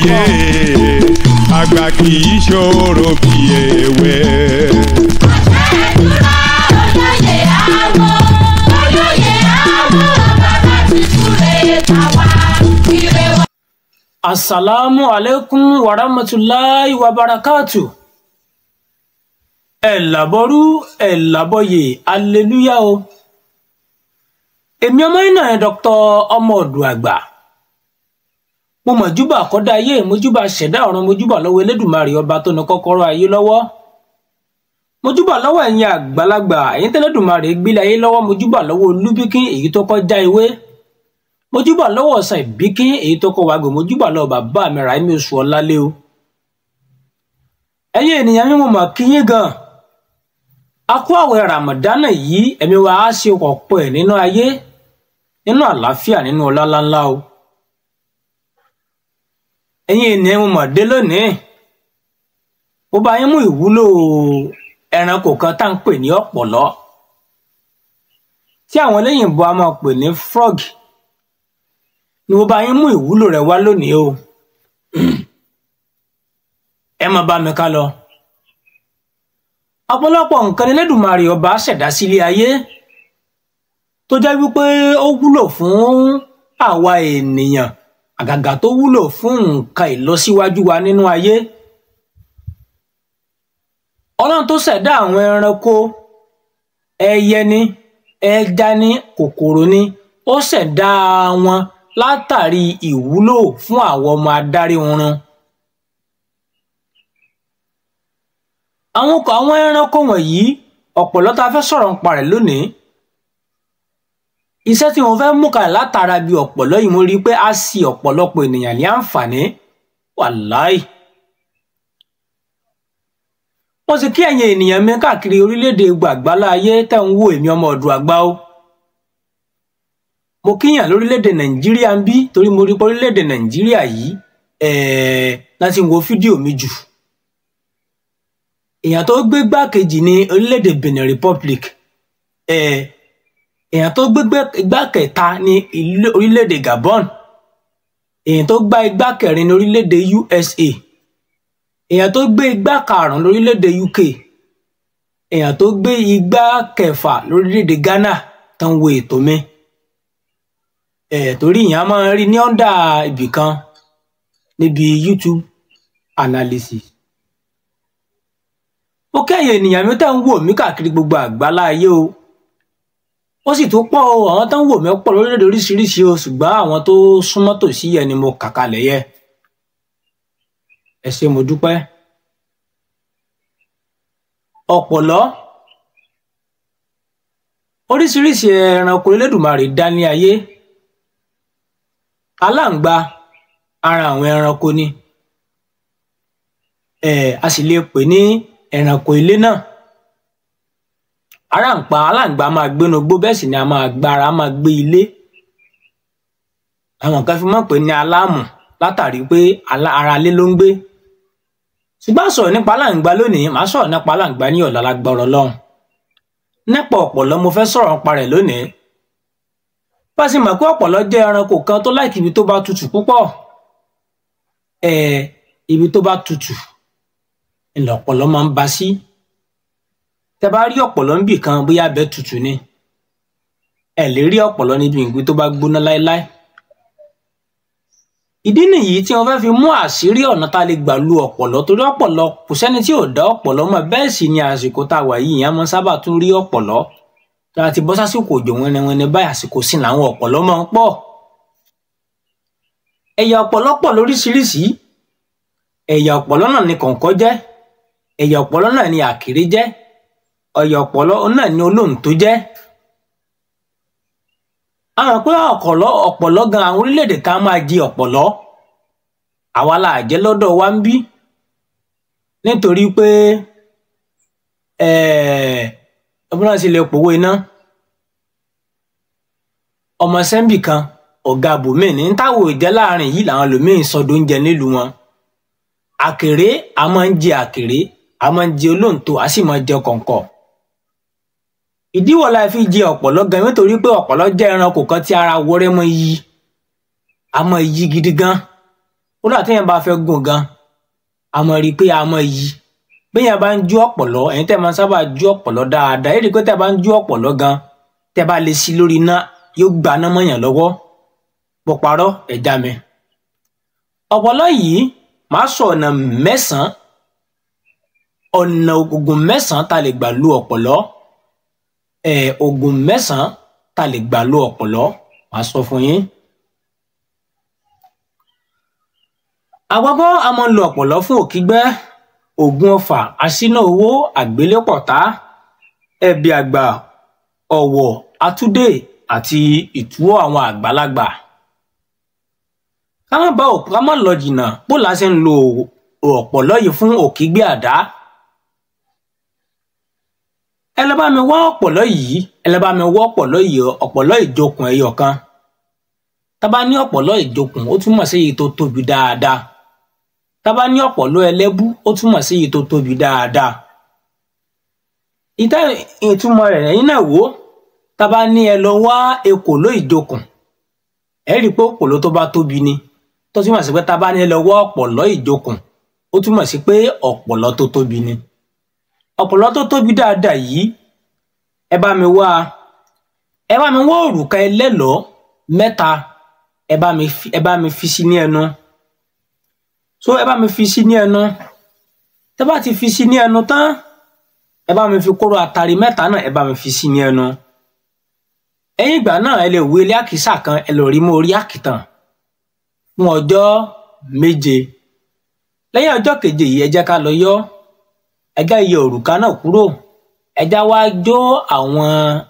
yé àgbà kì í ṣòro bí ewé. olóyè àwọ̀ olóyè àwọ̀ bàbá ti súre tàwa ire wa. asalaamu aleykum warahmatulahi wabarakatu ẹ làbọrú ẹ làbọyè aleluya o èmi ọmọ yín náà dr ọmọ ọdún àgbà mo mọ̀júbà kọ́dá ayé mojúbà ṣẹ̀dá ọ̀run mojúbà lọ́wọ́ elédùnmarè ọba tó ní kọ́kọ́rọ́ ayé lọ́wọ́ mojúbà lọ́wọ́ ẹ̀yin àgbàlagbà ẹ̀yin tẹ́lẹ̀dùnmarè gbélé ayé lọ́wọ́ mojúbà lọ́wọ́ olúbíkín èyí tó kọjá ewé mojúbà lọ́wọ́ ọ̀sán ìbíkín èyí tó kọ wàgbé mojúbà lọ́wọ́ bàbá mi Ráímí oṣù ọ̀làlẹ́ o ẹ̀yin ènìyàn mi mo mọ̀ kí yín gan a kó àwẹ̀ ràmọ̀dánà yìí ẹ̀mí wa á ṣe ọ̀pọ̀ ẹ̀ nínú ayé nínú àlàáfíà nínú ọlá ńláńlá o ẹ̀yin ènìyàn mo mọ̀ dé lónìí mo bá yín mú ìwúlò ẹranko kan tá à ń pè ní ọ̀pọ̀lọ́ tí àwọn eléyìnbó a máa pè ní frog ni mo bá yín mú ìwúlò rẹ̀ wá lónìí o ẹ máa bá mi ká lọ ọ̀pọ̀lọpọ̀ nǹkan ni Elédùmarè ọba ṣẹ̀dá sílé ayé tó jẹ́ wípé ó wúlò fún àwa ènìyàn àgàgà tó wúlò fún nǹkan ìlọsíwájú wa nínú ayé ọlọ́run tó ṣẹ̀dá àwọn ẹranko ẹyẹ ni ẹja ni kòkòrò ni ó ṣẹ̀dá wọn látàrí ìwúlò fún àwọn ọmọ adarí oorun àwọn ọkọ̀ àwọn ẹranko wọ̀nyí ọ̀pọ̀lọ́ tá a fẹ́ sọ̀rọ̀ nípa rẹ̀ lónìí iṣẹ́ tí mo fẹ́ mú kalẹ̀ látara bí ọ̀pọ̀lọ́ yìí mo rí i pé a ṣì ọ̀pọ̀lọpọ̀ ènìyàn ní àǹfààní wàláì mo sì kí ẹ̀yin ènìyàn mi káàkiri orílẹ̀-èdè gbàgbálá ayé tẹ̀ ń wò èmi ọmọ ọ̀dùn àgbà o mo kíyàn lórílẹ̀-èdè nàìjíríà ń bí torí mo rí pé orílẹ̀-èdè nàìjíríà yìí ẹ̀ẹ́ láti wo fídíò mi jù èèyàn tó gbé gbákejì ní orílẹ̀-èdè benin republic ẹ̀ẹ́ èèyàn tó gbé igbá kẹta ní orílẹ̀-èdè gabon èèyàn tó gbá igbá kẹrin ní orílẹ̀-èdè usa èèyàn tó gbé igbá karùn-ún lórílẹ̀-èdè uk èèyàn tó gbé igbá kẹfà lórílẹ̀-èdè ghana tó ń wo ètò mi ẹ̀ torí ìyẹn máa ń rí ní ọ́ndà ibì kan níbi youtube analysis ó kẹ́yìn ènìyàn mi tẹ́ ń wò mí káàkiri gbogbo àgbálá ayé o ó sì tún pọ̀ o àwọn tó ń wò mí pọ̀ lórílẹ̀-èdè oríṣiríṣi o ṣùgbọ́n àwọn tó súnmọ́ tòsí yẹn ni mo kà kalẹ̀ yẹ ẹ ṣé mo dúpẹ́ ọ̀pọ̀lọ́ oríṣiríṣi ẹranko Elédùmarè dá ní ayé aláǹgbá ara àwọn ẹranko ni ẹ a sì lè pè ní ẹranko ilé náà aráǹpa aláǹgbá máa gbénu gbó bẹ́ẹ̀ sì ni a máa gbára máa gbé ilé àwọn kan fi mọ̀ pé ní aláàmù látàrí pé ara ilé ló ń gbé ṣùgbọ́n sọ̀rọ̀ nípa aláǹgbá lónìí màá sọ̀rọ̀ nípa aláǹgbá ní ọ̀la lágbára Ọlọ́run nípa ọ̀pọ̀lọ́ mo fẹ́ sọ̀rọ̀ nípa rẹ̀ lónìí bá a sì mọ̀ pé ọ̀pọ̀lọ́ jẹ́ ẹranko kan tó láìkí ibi tó bá tutù púpọ̀ ẹ̀ ibi tó bá tutù ilẹ̀ ọ̀pọ̀lọ́ máa ń ba sí tẹ bá rí ọ̀pọ̀lọ́ níbì kan bóyá abẹ́ tutù ni ẹ lè rí ọ̀pọ̀lọ́ níbi ìgbín tó bá gbóná láéláé ìdí nìyí tí wọ́n fẹ́ fi mú àṣírí ọ̀nà tá a lè gbà lu ọ̀pọ̀lọ́ torí ọ̀pọ̀lọ́ kò sẹ́ni tí ò dá ọ̀pọ̀lọ́ mọ̀ bẹ́ẹ̀ sì ni àsìkò tá a wà yìí ìyẹn máa sábà tún rí ọ̀pọ̀lọ́ tá a ti bọ́ sásìkò òjò wẹnẹwẹnẹ báyìí àsìkò sí làwọn ọ̀pọ̀lọ́ máa ń pọ̀ ẹ̀yà ọ̀pọ̀lọ́ pọ̀ lóríṣiríṣi ẹ̀yà ọ̀pọ̀lọ́ náà ni kọ̀ǹkọ̀ jẹ́ ẹ̀yà ọ̀pọ̀lọ́ náà ni àkèré jẹ́ ẹ̀yà ọ̀pọ̀lọ́ náà ni olóǹtó jẹ́ àwọn pé ọ̀pọ̀lọ́ ọ̀pọ̀lọ́ gan àwọn orílẹ̀-èdè kan máa jẹ ọ̀pọ̀lọ́ àwa la jẹ́ lọ́dọ̀ wa ń bí nítorí pé ọmọ náà sì lè pòwó iná ọmọ sẹ́ńbì kan ọ̀gá bòmíì ní táwọn ìjẹ́ láàrin yìí làwọn lòmíín sọdọ̀ oúnjẹ nílùú wọn àkèré a máa ń jẹ àkèré a máa ń jẹ olóǹtó a sì máa ń jẹ kọ̀ǹkọ̀ ìdíwọ̀ la fi jẹ ọ̀pọ̀lọ́ gan nítorí pé ọ̀pọ̀lọ́ jẹ́ ẹranko kan tí ara wọrẹ́ mọ́ yí a mọ́ yí gidi gan kódà téèyàn bá fẹ́ gùn gan àmọ́ rí i pé àmọ́ yìí béèyàn bá ń jú ọ̀pọ̀lọ́ ẹ̀yin tẹ́ máa ń sábà jú ọ̀pọ̀lọ́ dáadáa èdè pé tẹ́ bá ń jú ọ̀pọ̀lọ́ gan tẹ́ bá lè sí lórí iná yóò gbaná mọ́yàn lọ́wọ́ bó parọ́ ẹ̀já mi. ọ̀pọ̀lọ́ yìí máa sọ ọ̀nà mẹ́sàn-án ọ̀nà oògùn mẹ́sàn-án tá lè gbà lu ọ̀pọ̀lọ́ ẹ̀ oògùn mẹ́sàn-án tá lè gbà lu ọ̀pọ̀lọ́ máa sọ fún yín. àkọ́kọ́ a máa ń lo ọ̀pọ̀lọ́ fún òkígbẹ́ ògùn ọfà aṣínà owó àgbélépọ̀tá ẹ̀bì àgbà ọ̀wọ̀ àtúndè àti ìtúwọ́ àwọn àgbàlagbà. ká má bá òkú ká má lọ jìnnà bó la ṣe ń lo ọ̀pọ̀lọ́ yìí fún òkígbẹ́ àdá. ẹ lọ bá mi wá ọ̀pọ̀lọ́ yìí ẹ lọ bá mi wá ọ̀pọ̀lọ́ yìí ọ̀pọ̀lọ́ ìjókùn ẹyọ kan. tá bá ní ọ̀pọ̀lọ́ ìjókùn ó túmọ̀ sí èyí tó tóbi dáadáa tábà ní ọ̀pọ̀lọ́ ẹlẹ́bú ó túmọ̀ sí èyí tó tóbi dáadáa ìtẹ́ ìtumọ̀ rẹ̀ ẹ̀yin náà wò tábà ní ẹ lọ wá ekòló ìjokùn ẹ rí i pé òpòló tó bá tóbi ni tó túmọ̀ sí pé tábà ní ẹ lọ wá ọ̀pọ̀lọ́ ìjokùn ó túmọ̀ sí pé ọ̀pọ̀lọ́ tó tóbi ni ọ̀pọ̀lọ́ tó tóbi dáadáa yìí ẹ bá mi wá ẹ bá mi wá òrùka ẹlẹ́lọ́ọ́ mẹ́ta ẹ bá mi fi ẹ bá mi fi sí ní ẹnu so ẹ bá mi fi sí ní ẹnu tẹ bá ti fi sí ní ẹnu tán ẹ bá mi fi kóró àtàrí mẹ́ta náà ẹ bá mi fi sí ní ẹnu ẹ̀yìn ìgbà náà ẹ lè wé ilé àkísà kan ẹ lè rí mọ́ orí àkìtàn fún ọjọ́ méje lẹ́yìn ọjọ́ keje yìí ẹ jẹ́ ká lọ yọ ẹ já iye òrùka náà kúrò ẹ já wá jó àwọn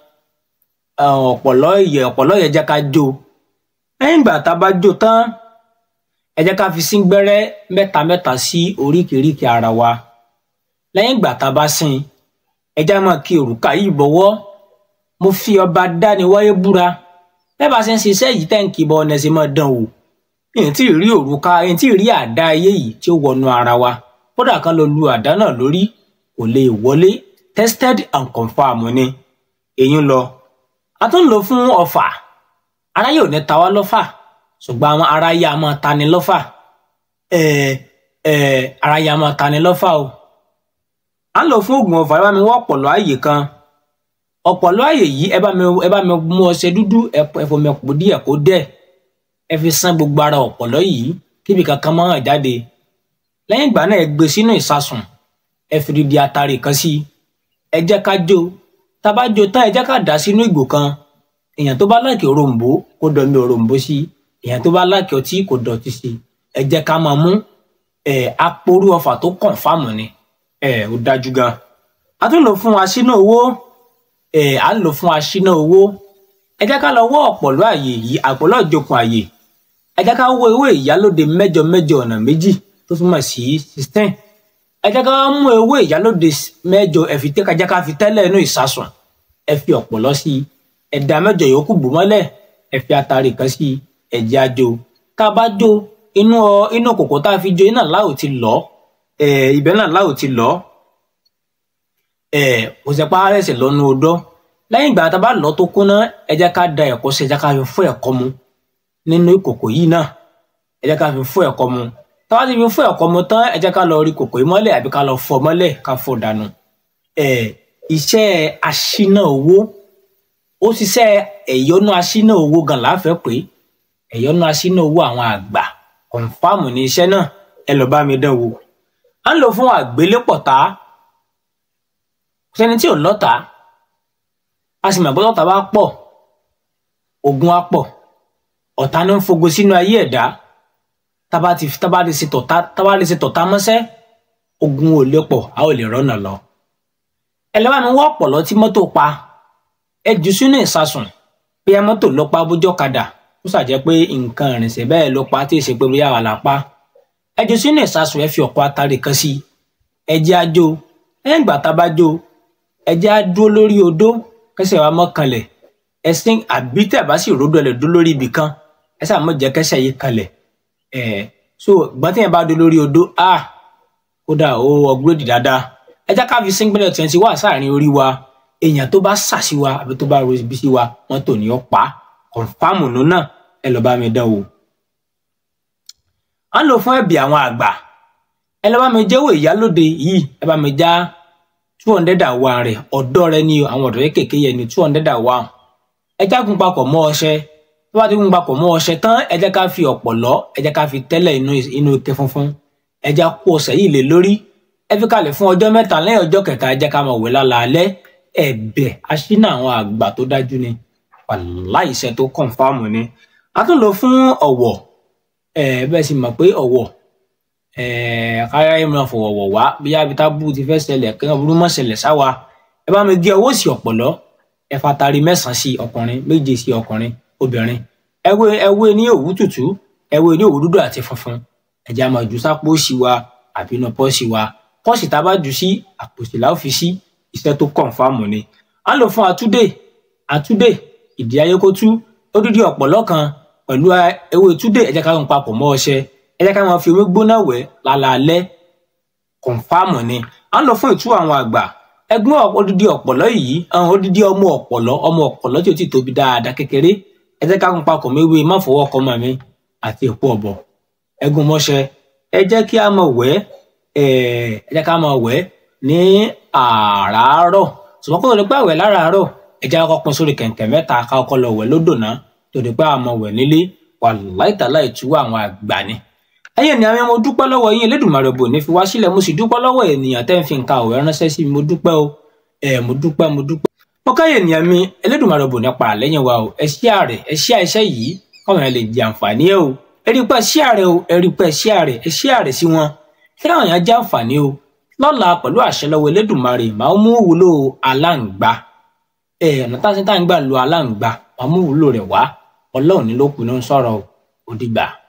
ọ̀pọ̀lọ́ iye ọ̀pọ̀lọ́ yẹn jẹ́ ká jó lẹ́yìn ìgbà tá a bá jó tán ẹ jẹ́ ká fi sín gbẹ́rẹ́ mẹ́ta mẹ́ta sí oríkèéríkèé ara wa lẹ́yìn ìgbà tá a bá sín ẹ já máa kí òrùka yìí bọ̀wọ́ mo fi ọba dáni wáyé búra bẹ́ẹ̀ bá ṣe ń ṣiṣẹ́ yìí tẹ́ ń kí bọ́ ọ̀nà ẹ̀sìn máa dán wò èyí tí ì rí òrùka èyí tí ì rí àdá ayé yìí tí ó wọnú ara wa kódà kan lọ lu àdá náà lórí kò lè wọlé tested and confirmed ni èyí ń lọ a tún lò fún ọfà aráyé ò ní ta wá lọ́fà ṣùgbọ́n àwọn aráyé a máa tani lọ́fà ẹ̀ẹ́ ẹ̀ẹ́ aráyé a máa tani lọ́fà o à ń lò fún oògùn ọfà ẹ bá mi wọ́ ọ̀pọ̀lọ́ ààyè kan ọ̀pọ̀lọ́ ààyè yìí ẹ bá mi ẹ bá mi mú ọṣẹ dúdú ẹ fọmi ọ̀pọ̀ díẹ̀ kó dẹ̀ ẹ fi sán gbogbo ara ọ̀pọ̀lọ́ yìí kíbi kankan máa hàn jáde lẹ́yìn ìgbà náà ẹ gbé sínú ìsasùn ẹ fi didi atare kan sí ẹ jẹ́ ká jó tá a bá jó tán ẹ jẹ́ ká dà sínú ìgò kan èèyàn tó bá láìkè òrombó kó dọ̀mí òrombó sí èèyàn tó bá láìkè ọtí kó dọ̀tí sí ẹ jẹ́ ká máa mú ẹ aporú ọfà tó kàn fáàmù ni ẹ ò dájú gan a tún lò fún aṣínà owó ẹ à ń lò fún aṣínà owó ẹ jẹ́ ká lọ wọ́ ọ̀pọ̀lọ́ àyè yìí àpọ̀lọ́ ìjókòó àyè ẹ jẹ́ ká wọ́ ewé ìyálóde mẹ́jọ mẹ́jọ ọ̀nà méjì tó túmọ̀ sí sixteen ẹ jẹ́ ká mú ewé ìyálóde mẹ́jọ ẹ fi tẹ́ ká jẹ́ ká fi tẹ́lẹ̀ inú ìsasùn ẹ fi ọ̀pọ̀lọ́ sí i ẹ̀dá mẹ́jọ yòókù bò mọ́lẹ̀ ẹ fi atare kan sí i ẹ̀jẹ̀ ajo tá a bá jó inú ọ inú kòkó tá a fi jó iná láò ti lọ ẹ ibẹ̀ náà láò ti lọ ẹ kò sẹpá rẹsẹ lọnà odó lẹ́yìn ìgbà tá a bá lọ tó kúnná ẹ jẹ́ ká da ẹ̀kọ sí ẹ jẹ́ ká fi fún ẹ̀kọ mu nínú ìkòkò yìí náà ẹ jẹ́ ká fi fún ẹ̀kọ mu tá a bá ti fi fún ẹ̀kọ mu tán ẹ jẹ́ ká lọ rí kòkò yìí mọ́lẹ̀ àbí ká lọ fọ́ mọ́lẹ̀ ká fọ́ dànù ẹ iṣẹ́ aṣínà owó ó ṣiṣẹ́ ẹ̀yọ́nú aṣínà owó gan láfẹ́ pé ẹ̀yọ́nú aṣínà owó àwọn àgbà kọ̀ǹfàmù ní iṣẹ́ náà ẹ lọ bá mi dán wò à ń lò fún àgbélépọ̀tá sẹni tí ò lọ́ta a sì mọ̀ pé lọ́ta bá pọ̀ ogun á pọ̀ ọ̀tá ní ń fogo sínú ayé ẹ̀dá tábà ti tábà ti ṣe tọ̀tá tábà ti ṣe tọ̀tá mọ́sẹ́ ogun ò lè pọ̀ a ò lè rọ́nà lọ ẹ lọ́wọ́ mi wọ́ ọ̀pọ̀lọ́ tí mọ́tò pa ẹ jù sínú ìsasùn bí ẹ mọ́tò lọ pa bójọ́ kadà ó ṣàjẹ́ pé nǹkan ìrìnsẹ̀ bẹ́ẹ̀ ló pa tí ì ṣe pé bóyá wà lápá ẹ jù sínú ìsasùn ẹ fi ọ̀pọ̀ atare kan sí ẹ jẹ́ àjò ẹ̀yìn ìgbà tá a bá jó ẹ jẹ́ á dúró lórí odó kẹsẹ̀ wa mọ́ kanlẹ̀ ẹ̀sìn àbí tẹ̀ bá sì ròdò ẹ̀ lè dúró lórí ibì kan ẹ sáà mọ̀ jẹ́ kẹsẹ̀ yìí kanlẹ̀ ẹ̀ so gbọ́n tí yẹn bá dúró lórí odó a kódà ó ọgbọ́dì dáadáa ẹ jẹ́ ká fi síngílẹ̀ twenty wá sáàrin orí wa èèyàn tó bá sà sí wa àbí tó bá ro ibi sí wa wọ́n tò ní ọ́ pa kọ̀ǹfàmù nù náà ẹ lọ́ọ́ bá mi dán wò. à ń lò fún ẹ̀bì àwọn àgbà ẹ lọ bá mi jẹ́wọ́ ìyálóde yìí ẹ bá mi já two hundred àwa rẹ̀ ọ̀dọ́ rẹ ni àwọn ọ̀dọ́ kékeré yẹn ni two hundred àwa ẹ jágun papọ̀ mọ́ ọṣẹ tó bá ti gun papọ̀ mọ́ ọṣẹ tán ẹ jẹ́ ká fi ọ̀pọ̀lọ́ ẹ jẹ́ ká fi tẹ́lẹ̀ inú inú ike funfun ẹ já kó ọṣẹ yìí lé lórí ẹ fi kalẹ̀ fún ọjọ́ mẹ́ta lẹ́yìn ọjọ́ kẹta ẹ jẹ́ ká máa wẹ̀ lálaalẹ́ ẹ̀bẹ̀ aṣínà àwọn àgbà tó dájú ni wàláì iṣẹ́ tó kọ̀ǹfàmù ni a tún lò fún ọ̀wọ̀ ẹ bẹ́ẹ̀ sì mọ̀ pé ọ̀wọ̀ ẹ káyọ̀ ẹ̀ máa fọwọ́wọ̀ wá bí abita bú ti fẹ́ ṣẹlẹ̀ kí wọ́n burú mọ́ ṣẹlẹ̀ sáwa ẹ bá mi gé ọwọ́ sí ọ̀pọ̀lọ́ ẹ fatari mẹ́sàn-án sí ọkùnrin méje sí ọkùnrin obìnrin ẹwé ẹwé ní òwú tútù ẹwé ní òwú dúdú àti funfun ẹjẹ àmọ́ jù sápò sí wa àbí inú pọ́ọ̀sì wa pọ́ọ̀sì tá a bá jù sí àpòsí la ó fi sí iṣẹ́ tó kọ̀ǹfàmù ni à ń lò fún àtúndè àtúndè ìdí ayékótú odidi ọ̀pọ̀lọ́ kan pẹ̀lú ewé túndè ẹ jẹ́ ká ń papọ̀ mọ́ ọṣẹ ẹ jẹ́ ká máa fi omi gbóná wẹ̀ lálaalẹ́ kọ̀ǹfàmù ni à ń lọ fún ìtú àwọn àgbà ẹgbọn odidi ọ̀pọ̀lọ́ yìí àwọn odidi ọmọ ọ̀pọ̀lọ́ ọmọ ọ̀pọ̀lọ́ tí ó ti tóbi dáadáa kékeré ẹ jẹ́ ká ń papọ̀ méwé má fọwọ́ kọ mọ́ mi àti èpo ọ̀bọ̀ ẹgún mọ́ṣẹ ẹ jẹ́ kí a máa wẹ̀ ẹ jẹ́ ká máa wẹ̀ ní àràárọ̀ ṣùgbọ́n kó tó di pé àwẹ̀ láràárọ̀ ẹ jẹ́ ká pín sórí kẹ̀kẹ́ mẹ́ta ká kọ́kọ́ lọ wẹ̀ lódò náà tó di pé a máa wẹ̀ nílé wàláì tàlá ìtúwọ́ àwọn àgbà ni ẹ̀yin ni àwọn mo dúpẹ́ lọ́wọ́ yín Elédùmarè bò ní fi wá sílẹ̀ mo sì dúpẹ́ lọ́wọ́ ènìyàn tẹ́ ń fi nǹkan àwẹ̀ ránṣẹ́ sí mi mo dúpẹ́ o ẹ mo dúpẹ́ mo dúpẹ́. mo káyè ènìyàn mi Elédùmarè bò ní pa àlẹ́yìn wa o ẹ ṣí àrẹ ẹ ṣí àìṣẹ́ yìí káwọn yẹn lè jẹ àǹfààní ẹ o ẹ rí pẹ́ ṣí àrẹ o ẹ rí pẹ́ ṣí àrẹ ẹ ṣí àrẹ sí wọn kí káwọn yẹn jẹ àǹfààní o lọ́la pẹ̀lú àṣẹ lọ́wọ́ Elédùmarè màá mú wúlò aláǹgbá ẹ ọ̀nà táṣí tá à ń gbà lo aláǹgbá màá mú wúlò rẹ̀ wá ọlọ́run ní ló pinnu sọ̀rọ̀ òdìgbà.